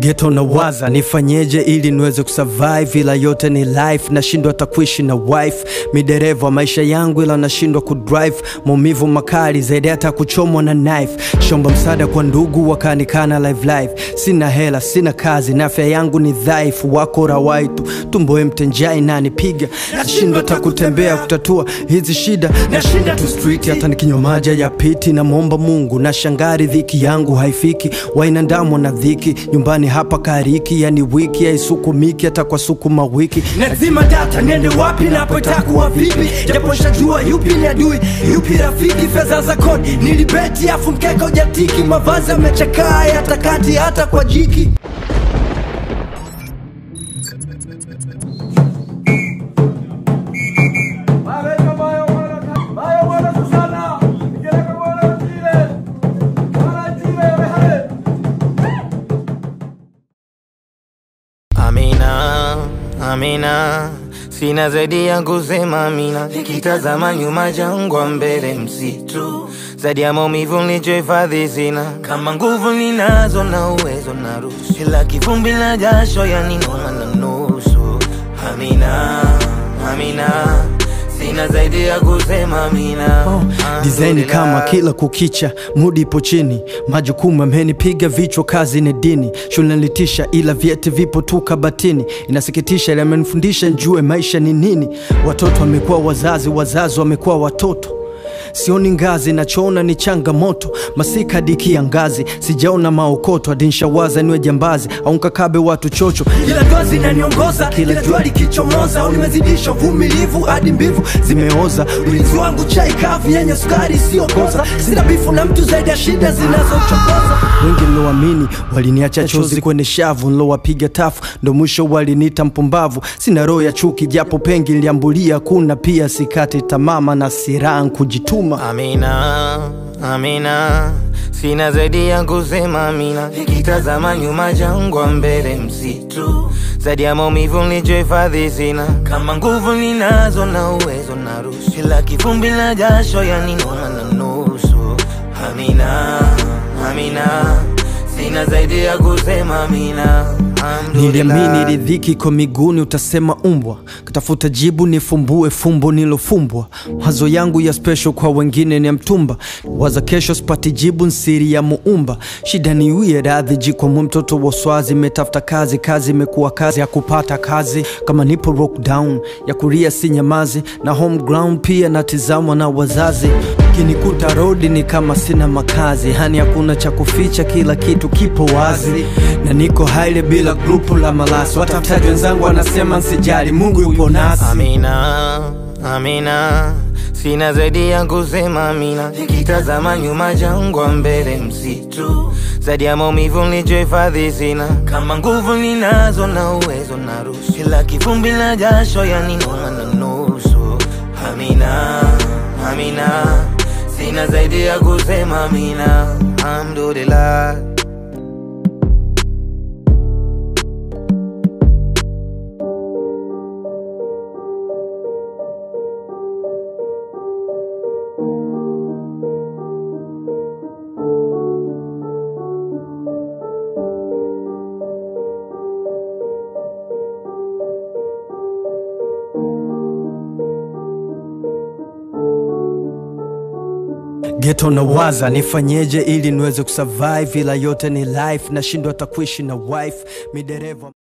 Geto na waza nifanyeje ili niweze kusurvive, ila yote ni life, nashindwa hata kuishi na wife. Midereva wa maisha yangu, ila nashindwa kudrive, maumivu makali zaidi hata kuchomwa na knife. Shomba msaada kwa ndugu wakanikana live live, sina hela, sina kazi na afya yangu ni dhaifu, wako rawaitu tumbo empty, njaa inanipiga, nashindwa hata kutembea kutatua hizi shida, nashinda tu street, hata nikinywa maji ya piti, namwomba Mungu na shangari, dhiki yangu haifiki, wainandamwa na dhiki nyumbani hapa kariki, yani wiki haisukumiki hata kwa sukuma wiki. Nazima data niende wapi napotakuwa vipi, japo shajua yupi ni adui yupi rafiki. Fedha za kodi nilibeti, afu mkeka ujatiki, mavazi yamechakaa hata kati hata kwa jiki. Amina, Amina, sina zaidi ya kusema Amina. Nikitazama nyuma jangwa, mbele msitu, zaidi ya maumivu nilichohifadhi sina. Kama nguvu ninazo na uwezo na ruhusu, ila kivumbi na jasho yaninoma na nusu. Amina, Amina, sina zaidi ya kusema Amina. Design kama Alhamdulillah. kila kukicha, mudi ipo chini, majukumu amenipiga vichwa, kazi ni dini, shule nilitisha, ila vyeti vipo tu kabatini. Inasikitisha, ila amenifundisha njue maisha ni nini. Watoto wamekuwa wazazi, wazazi wamekuwa watoto sioni ngazi, nachoona ni changamoto, masika hadi kiangazi, sijaona maokoto, hadi nshawaza niwe jambazi au nkakabe watu chocho, ila dua zinaniongoza kila jua likichomoza, au nimezidisha uvumilivu hadi mbivu zimeoza. Ulinzi wangu chai kavu yenye sukari isiyokoza, sina bifu na mtu zaidi ya shida zinazochokoza. Wengi niloamini waliniacha chozi kwenye shavu, nilowapiga tafu ndo mwisho waliniita mpumbavu. Sina roho ya chuki, japo pengi liambulia, kuna pia sikati tamama na siraha kujituma. Amina, Amina, sina zaidi ya kusema Amina. Nikitazama nyuma jangwa, mbele msitu, zaidi ya maumivu nilichohifadhi sina. Kama nguvu ninazo na uwezo na ruhusu, ila kivumbi na jasho yaninoma na nusu. Amina, Amina, sina zaidi ya kusema Amina. Alhamdulillah. Niliamini ridhiki kwa miguuni, utasema umbwa. Katafuta jibu nifumbue fumbo nilofumbwa. Mawazo yangu ya special kwa wengine ni ya mtumba, waza kesho sipati jibu, nsiri ya muumba. Shida ni wie radhi jikwamu, mtoto wa swazi, imetafuta kazi, kazi imekuwa kazi ya kupata kazi. Kama nipo lockdown ya kuria si nyamazi, na home ground pia natizamwa na wazazi. Kinikuta rodi ni kama sina makazi, hani hakuna cha kuficha, kila kitu kipo wazi, na niko haile bila grupu la malasi. Watafutaji wenzangu wanasema nsijali, Mungu yupo nasi. Amina, Amina, sina zaidi ya kusema Amina. Nikitazama nyuma jangwa, mbele msitu, zaidi ya maumivu nilichohifadhi sina. Kama nguvu ninazo na uwezo na ruhusu, ila kivumbi na jasho yaninoma na nusu. Amina, Amina, sina zaidi ya kusema Amina. Alhamdulillah. Geto na waza nifanyeje ili niweze kusurvive, ila yote ni life, nashindwa hata kuishi na wife midereva